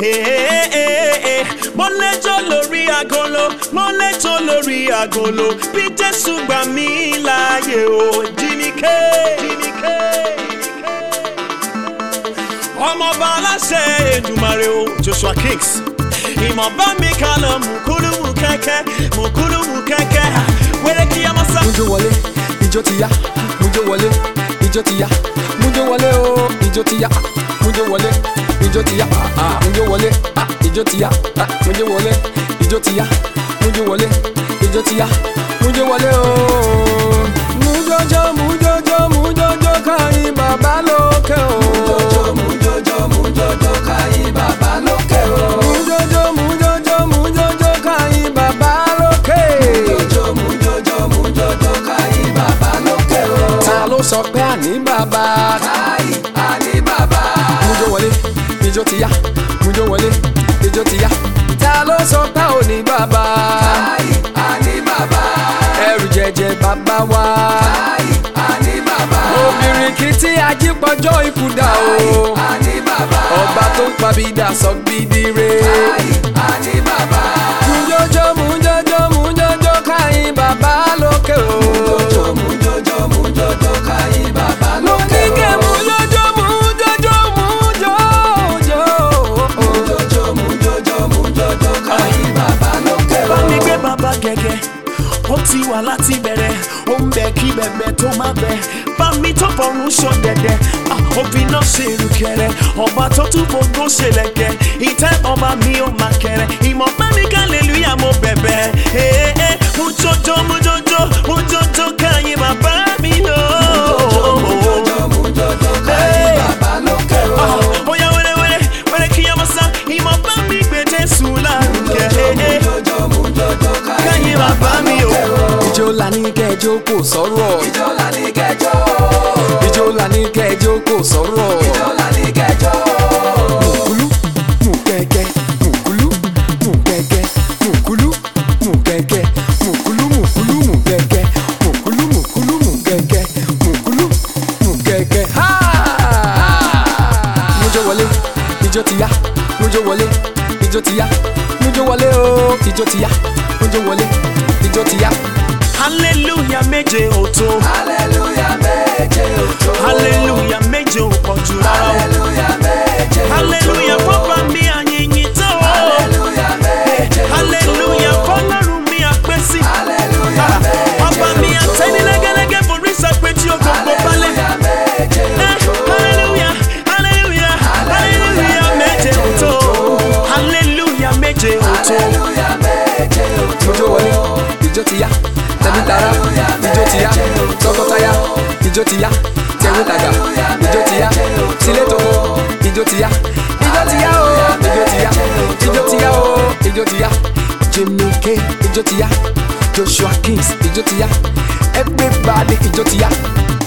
mo lẹ́jọ́ lórí agolo mo lẹ́jọ́ lórí agolo bí jésù gbà mí láàyè o jíníkẹ́ jíníkẹ́ ọmọọba aláṣẹ Èdùmàrè o Joshua Kings ìmọ̀ bá mi kálọ̀ mùkúlùmù kẹ́kẹ́ mùkúlùmù kẹ́kẹ́ wẹ́rẹ́ kí a máa sá. mújó wọlé ijó ti yá mújó wọlé ijó ti yá mújó wọlé o ijó ti yá mújó wọlé ijó ti yá ah, mújó wọlé ah, ijó ti yá ah, mújó wọlé ijó ti yá mújó wọlé ijó ti yá mújó wọlé o. mújójó mújójó mújójó káyìn bàbá lókè o. mújójó mújójó mújójó káyìn bàbá lókè o. mújójó mújójó mújójó káyìn bàbá lókè. mújójó mújójó mújójó káyìn bàbá lókè o. ta ló sọ pé àní bàbá. káyìn àní bàbá. mújó wọlé ijó ti yá mújó wọlé ijó ti yá. ta ló sọ pé òní bàbá. káyìn àní bàbá. ẹrù jẹjẹ bàbá wa. káyìn àní bàbá. obìnrin kì í tí ajípọ̀jọ́ ikú dà o. káyìn àní bàbá. ọba tó ń pabidà sọ gbìdìrè. káyìn àní bàbá. mújójó mújójó mújójó káyìn bàbá lókè o. mújójó mújójó mújójó káyìn bàbá lókè o. oníkẹ́ mújójó mújójó mújójó. mújójó mújójó mújójó káyìn bàbá lókè o. bá mi gbé bàbá gẹ́gẹ́ ó ti wà láti bẹ̀rẹ̀ ó ń bẹ kí bẹ̀bẹ̀ tó má bẹ̀ bá mi tó fọrùn sọ dẹ̀dẹ̀ òfin náà ṣe ìrùkẹ̀rẹ̀ ọba tó tún gbogbo ṣe lẹ̀kẹ̀ ìtẹ́ ọba mi ò má kẹrẹ̀ ìmọ̀ bá mi hallelujah mo bẹ̀bẹ̀ ee mo jọjọ mo jọjọ mo jọjọ káyé bàbá mi lọ. Hey. Ah, Bóyá wẹ́rẹ́wẹ́rẹ́ wẹ́rẹ́ kí a máa sá ìmọ̀ bá mi gbé Jésù lárugẹ. Káyé bàbá mi o. ijó la ní kẹjọ kò sọ̀rọ̀. ijó la ní kẹjọ. ijó la ní kẹjọ kò sọ̀rọ̀. ijó la ní kẹjọ. mùkúlú mùkẹ́kẹ́ mùkúlú mùkẹ́kẹ́ mùkúlú mùkẹ́kẹ́ mùkúlú mùkúlú mùkẹ́kẹ́ mùkúlú mùkúlú mùkẹ́kẹ́ mùkúlú mùkẹ́kẹ́. Ha! mújó wọlé ijó ti yá mújó wọlé ijó ti yá mújó wọlé o ijó ti yá mújó wọlé ijó ti yá. Hallelujah méje ò tó. Hallelujah méje òjò. Hallelujah méje ò pọ̀ jù rárá o. Hallelujah méje òjò. Hallelujah fọ́pá mi àyìnyín tó o. Hallelujah méje òjò. Hallelujah fọ́lọ́run mi àpẹ́ sí. Hallelujah méje Ọba mi àtẹ́ni lẹ́gẹ́lẹ́gẹ́ forí sàpé tí o gbogbo balẹ̀. Hallelujah méje Eh, òjò. Hallelujah, hallelujah, hallelujah méje ò tó. Hallelujah méje ò tó. Hallelujah méje òjò. Ijó wọlé, ijó ti yá. Tẹ̀mí tara, ijó ti yá. Tọkọtaya, ijó ti yá. Tẹ̀wé tàgà, ijó ti yá. Tilé toko, ijó ti yá. Ijó ti yá o, ijó ti yá. Ijó ti yá o, ijó ti yá. Jimmy K, ijó ti yá. Joshua Kings, ijó ti yá. Everybody, ijó ti yá.